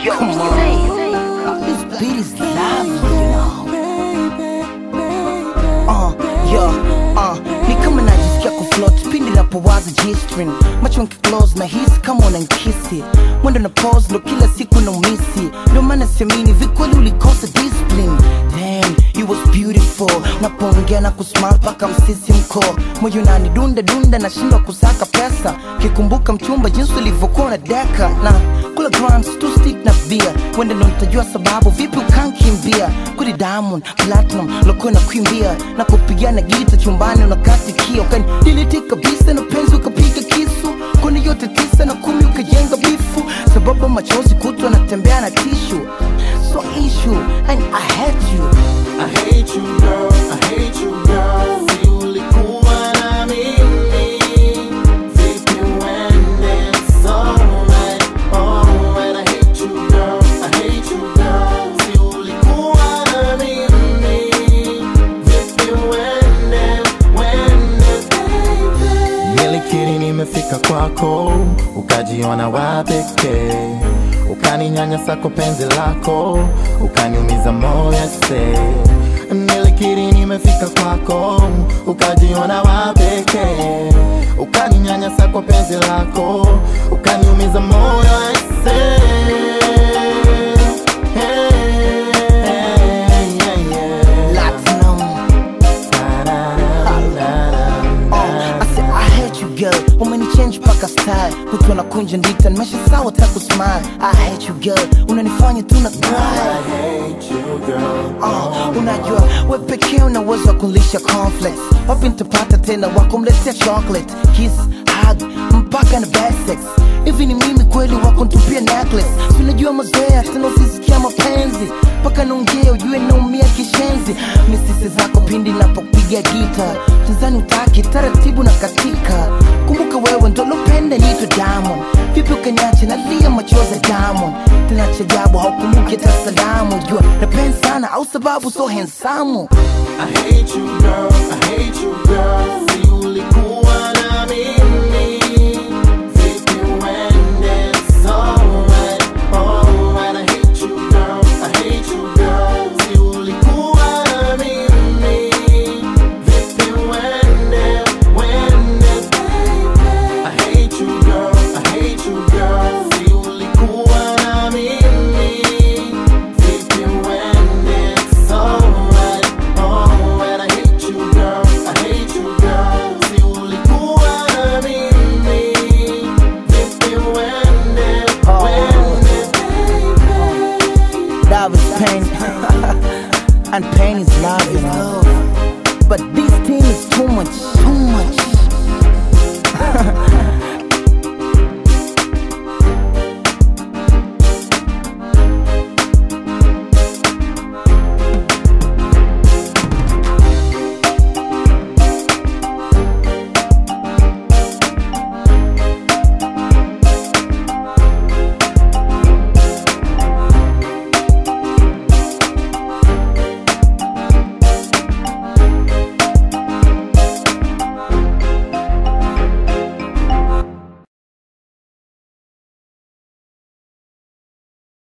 Yo, Come on. This beat is lovely, you know. Uh, yo, uh, ni kama najisikia kufloat pindi napowaza G-string macho nkiclose na hisi kama unankisi mwendo na pose ndo kila siku na umisi ndio maana siamini vikweli ulikosa discipline Damn, you was beautiful unapoongea na kusmile mpaka msisi mko moyo nani dunda dunda nashindwa kusaka pesa kikumbuka mchumba jinsi ulivyokuwa na deka na kula grams tu stick na bia wende ndo nitajua sababu vipi ukankimbia kuli diamond platinum lokuwa na kuimbia na kupigana gita chumbani unakatikia ukani diliti kabisa na penzi ukapiga kisu kuni yote tisa na kumi ukajenga bifu sababu machozi kutwa natembea na tishu so issue and I hate you I hate you girl, I hate you girl. Si ulikuwa na mimi, vipi uende? It's alright, alright. I hate you girl, I hate you girl. Si ulikuwa na mimi, vipi uende? Uende, baby. Nilikiri nimefika kwako, ukajiona wa pekee, ukaninyanyasa kwa penzi lako, ukaniumiza moyo se. Nilikiri nimefika kwako, ukajiona wa pekee, ukaninyanyasa kwa penzi lako, ukaniumiza moyo se. Platinum Oh, I said I hate you girl umenichange paka style kutwa na kunja ndita nimesha sawa taku smile I hate you girl unanifanya tu na cry I hate you girl. Uh, unajua we pekee una uwezo wa kulisha conflicts wapi nitapata tena wa kumletea chocolate kiss hug mpaka na bad sex hivi ni mimi kweli wa kuntupia necklace unajua mazoea tena usisikia mapenzi mpaka naongea ujue naumia kishenzi misisi zako pindi napopiga gita tanzani utaki taratibu na katika kumbuka wewe ndo lopenda nito diamond vipi ukaniache nalia machozi ya diamond tena cha ajabu haukumbuki hata salamu jua napenda sana au sababu so hensamu I hate you girl, I hate you girl. Si ulikuwa na mimi, vipi uende? It's alright, alright. I hate you girl, I hate you girl. Si ulikuwa na mimi, vipi uende? Uende, baby. I hate you girl, I hate you girl. Si ulikuwa na mimi, vipi uende? It's alright, alright. I hate you girl, I hate you girl. Si ulikuwa na mimi, vipi uende? Uende, baby. love is pain and pain is love you know